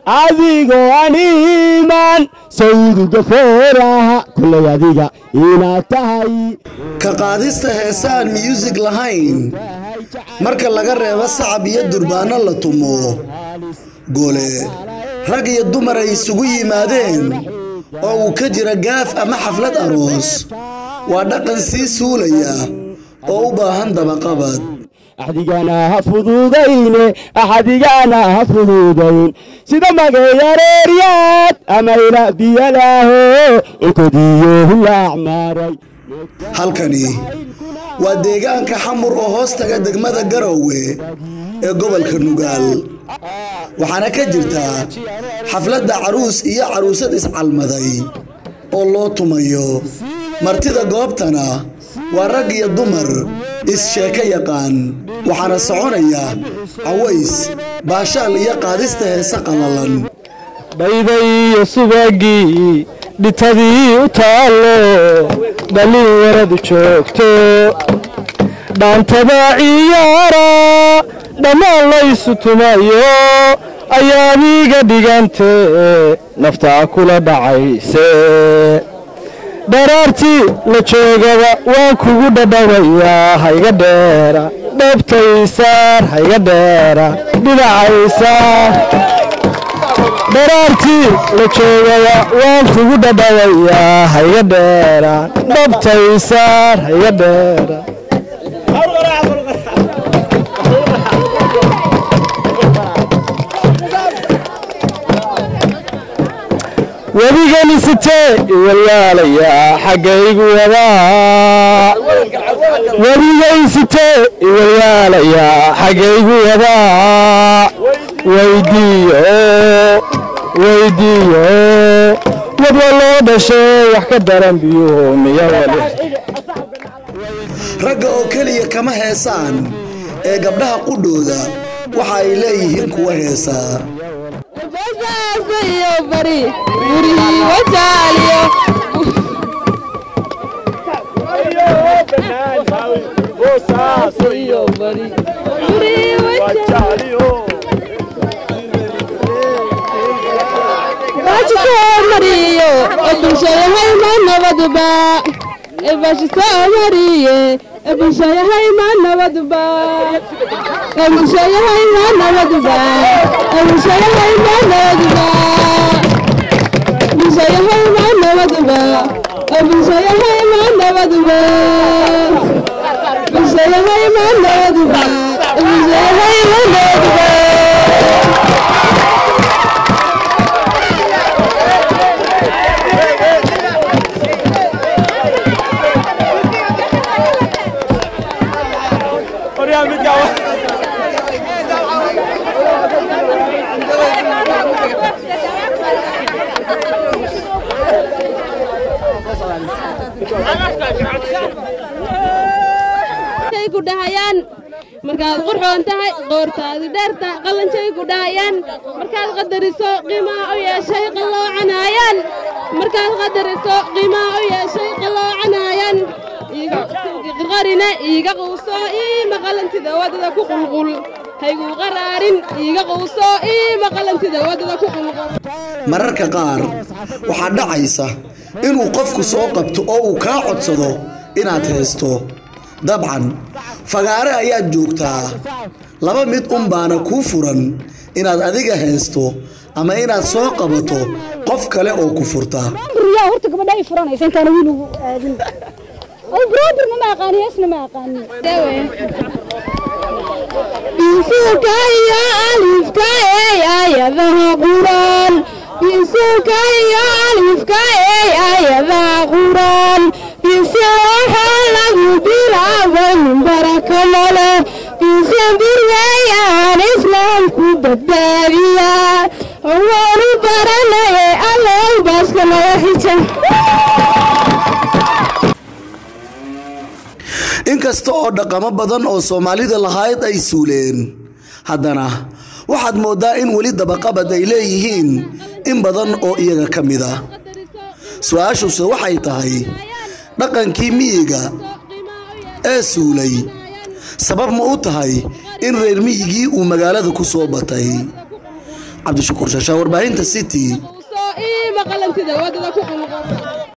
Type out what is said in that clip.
adigoo animan sawduga fooraha kullay adiga inaad tahay ka qaadista heesaan muusig lahayn marka laga reebo sacab iyo durbaano la tumo gole rag iyo dumar ay isugu yimaadeen oo uu ka jira gaaf ama xaflad aroos waa dhaqan sii suulaya oo u baahan dabaqabad axdigana ha fududayne axdigana ha fududayn sida magayareeryaad amayna biyalaaho inkodiyo hulaacmaaray halkani waa deegaanka xamur oo hoos taga degmada garowe ee gobolka nugaal waxaana ka jirta xafladda caruus iyo caruusad iscalmaday oo loo tumayo martida goobtana waa rag iyo dumar is-sheeko yaqaan waxaana soconaya caways baashaal iyo qaadista heese qallalan dhayday iyo subagii dhitadii u taallo dhallin waradu joogto dhaantada ciyaara dhammaan laysu tumayo ayaadiga dhigante naftaa kula dhacayse dharaartii la joogaba waan kugu dhadhawayaa hayga dheera dhabtaysaar hayga dheera dhinacaysaar dharaartii la joogaba waan kugu dhadhawayaa hayga dheera dhabtaysaar hayga dheera weligani sitee iwalyaalayaa xaggaygu wadaa weligay sitee iwalyaalayaa xaggaygu wadaa weydiiyo weydiiyo wadwa loo dhashay wax ka daran biyuhu miya wali ragga oo keliya kama heesaan ee gabdhaha qudhooda waxa ay leeyihiin kuwa heesaa ku dhahayaan markaad qurxoon tahay qoortaadi dheerta qallanshay ku dhahayaan markaad qadariso qiimaa u yeeshay qalloocanayaan markaad qadariso qiimaa u yeeshay qalloocanayaan qarina iiga quuso iima qallantida waddada ku qulqul hayguu qaraarin iiga quuso iima qallantida waddada ku qulqul mararka qaar waxaa dhacaysa inuu qofku soo qabto oo uu kaa codsado inaad heesto dabcan fagaare ayaad joogtaa laba mid un baana kuu furan inaad adiga heesto ama inaad soo qabato qof kale oo ku furta riyaa horta gabadha ay furanaysa intaana wiil ugu aadin ay broodirna ma aqaani heesna ma aqaani bisuuka iyo alifka ee ayadaha quraan bisuuka iyo alifka ee ayadaha quraan bisi waxaa lagu bilaabay min baraka male bisi birwayaan islaamku badbaadiya waanu baranaye allow baaska naga xija inkasta oo dhaqamo badan oo soomaalida lahayd ay suuleen haddana waxaad mooddaa in weli dabaqabad ay leeyihiin in badan oo iyaga ka mid a su-aashuse waxay tahay dhaqankii miyiga ee suulay sabab ma u tahay in reer miyigii uu magaalada ku soo batay cabdishakuur shashaa warbaahinta city soo ii maqalantida wadada ku qulqul